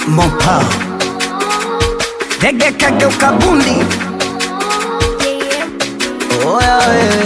Mopa Dege kageuka bundi Oya wewe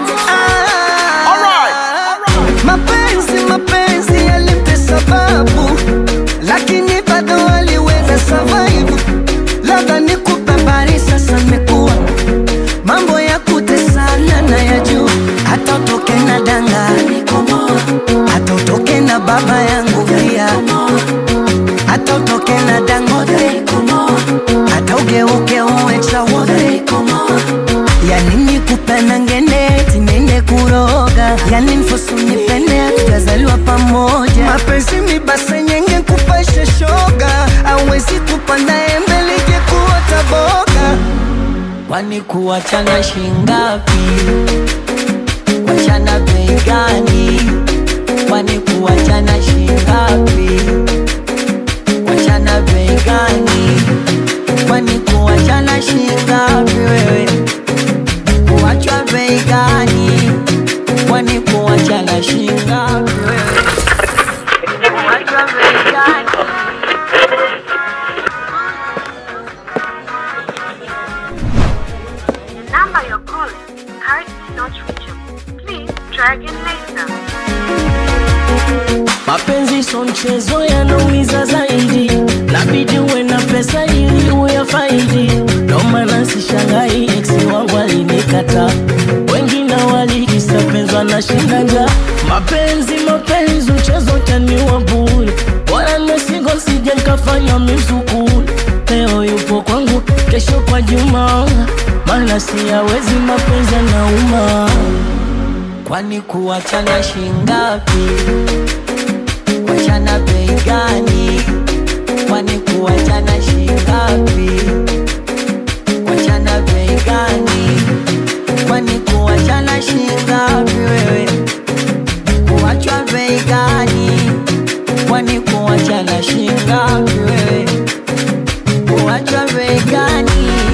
Ah, Mapenzi mapenzi yalimpe sababu Lakini bado aliweza survive Labda nikupe habari sasa mekuwa Mambo ya kutesana na ya juu Hata utoke na danga Hata utoke na baba yangu pia hata utoke na Dangote, hata ugeuke uwe chawote, ya nini kupenda ngene tinene kuroga, ya nini fosu nipende tujazaliwa pamoja, mapenzi mibase nyenge kupasha shoga, awezi kupanda embe lije kuota boga, Kwani kuachana shingapi? Kuachana bei gani? Kwani kuachana shingapi? Kuachana bei gani? Kwani kuachana shingapi wewe? Kuachwa bei gani? Kwani kuachana shingapi wewe? Kuachwa bei gani? The number you're calling is currently not reachable. Please try again later. Mapenzi so mchezo yanaumiza zaidi, nabidi uwe na pesa ili uyafaidi. Ndo maana sishangai ex wangu alinikata, wengine walikisa penzi wanashinda njaa. Mapenzi mapenzi, mchezo taniwa bure, bora mesingo sije nkafanya mizukuri. Leo yupo kwangu, kesho kwa Juma, maana siyawezi mapenzi yanauma. Kwani kuachana shingapi? Kuachana bei gani? Kwani kuachana shingapi? Kuachana bei gani? Kwani kuachana shingapi wewe? Kuachwa bei gani? Kwani kuachana shingapi wewe? Kuachwa bei gani?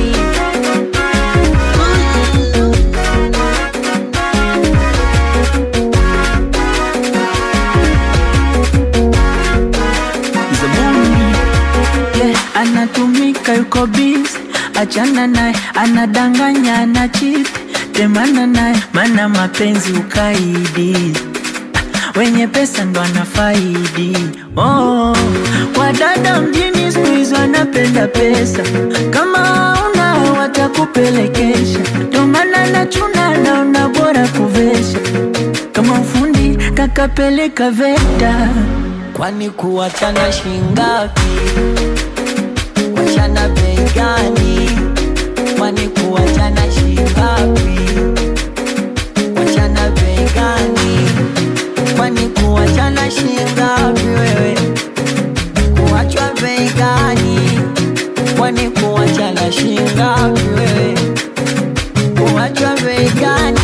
yeah, anatumika yuko busy, achana naye, anadanganya ana cheat, temana naye, mana mapenzi ukaidi wenye pesa ndo anafaidi. Oh, wadada mjini siku hizi wanapenda pesa, kama una watakupelekesha, ndo maana nachuna, naona bora kuvesha kama ufundi kakapeleka VETA. Kwani kuachana shingapi? Kuachana bei gani? Kwani kuachana shingapi? Kuachana bei gani? Kwani kuachana shingapi wewe? Kuachwa bei gani? Kwani kuachana shingapi wewe? Kuachwa bei gani?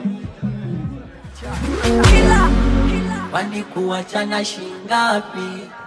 Kwani kuachana shingapi?